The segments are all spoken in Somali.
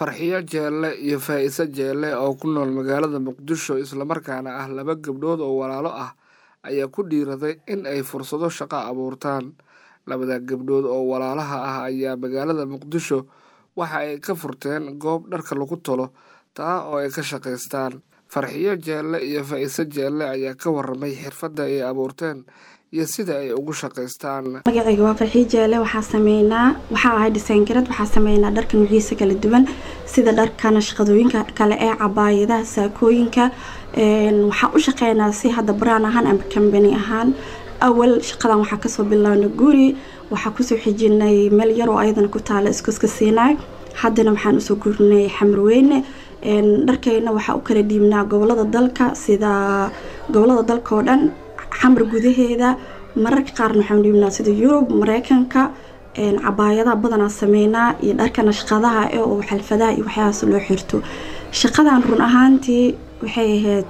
farxiyo jeelle iyo faa'iise jeelle oo ku nool magaalada muqdisho islamarkaana ah laba gabdhood oo walaalo ah ayaa ku dhiiraday in ay fursado shaqo abuurtaan labada gabdhood oo walaalaha ah ayaa magaalada muqdisho waxa ay ka furteen goob dharka lagu tolo taa oo ay ka shaqaystaan farxiyo jeelle iyo faa'iise jeelle ayaa ka waramay xirfadda ay abuurteen iyo sida ay ugu shaqaystaan magacayga waa farxiyo jeelle waxaa sameynaa waxaa ahay dhisayngarad waxaa sameynaa dharka nuuciisa kala duwan sida dharkana shaqadooyinka kale ee cabaayadaha saakooyinka waxaa u shaqeynaa si hadda braan ahaan ama kambani ahaan awal shaqadan waxaa kasoo bilaabna guri waxaa kusoo xijinay meel yar oo ayadana ku taala iskuska siinaay haddana waxaan usoo gurinay xamarweyne dharkeyna waxaa u kala dhiibnaa gobolada dalka sida gobolada dalka oo dhan xamar gudaheeda mararka qaarna waxaan dhiibnaa sida yurub mareykanka cabaayadaha badanaa sameynaa iyo dharkana shaqadaha ee oo xalfadaha iyo waxyahaas loo xirto shaqadan run ahaantii waxay ahayd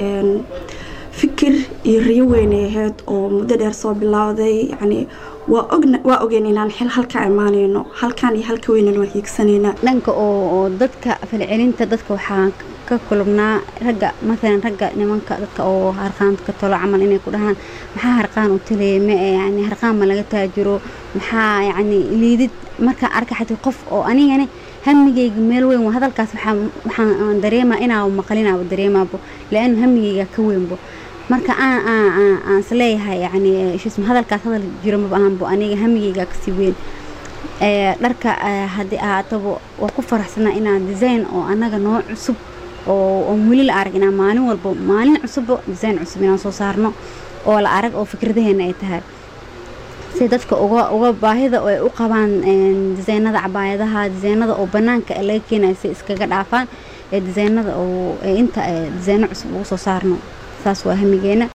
fikir iyo riyo weynay ahayd oo muddo dheer soo bilowday yani waa ogeen inaan xil halka imaaneyno halkan iyo halka weynan waan hiigsanayna dhanka oo dadka falcelinta dadka waxaa ka kulubnaa ragga maalan ragga nimanka dadka oo harqaanta ka tolo camal inay ku dhahaan maxaa harqaan u talaya ma yani harqaan ma laga taajiro maxaa yani liidid markaan arka xataa qof oo anigani hamigayga meel weyn waa hadalkaas waxaan dareemaa inaa maqlinaaba dareemaabo la-aanu hamigayga ka weynbo marka aan isleeyahay yani shisma hadalkaas hadal jiro maba ahanbo aniga hamigayga kasii weyn dharka haddii ahaataba waa ku faraxsanaa inaan design oo annaga noo cusub oo weli la arag inaan maalin walba maalin cusubba design cusub inaan soo saarno oo la arag oo fikradaheena ay tahay si dadka uga uga baahida ay u qabaan disaynada cabaayadaha disaynada oo banaanka laga keenayo si iskaga dhaafaan ee disaynada oo inta disayno cusub ugu soo saarno saas waa hamigeena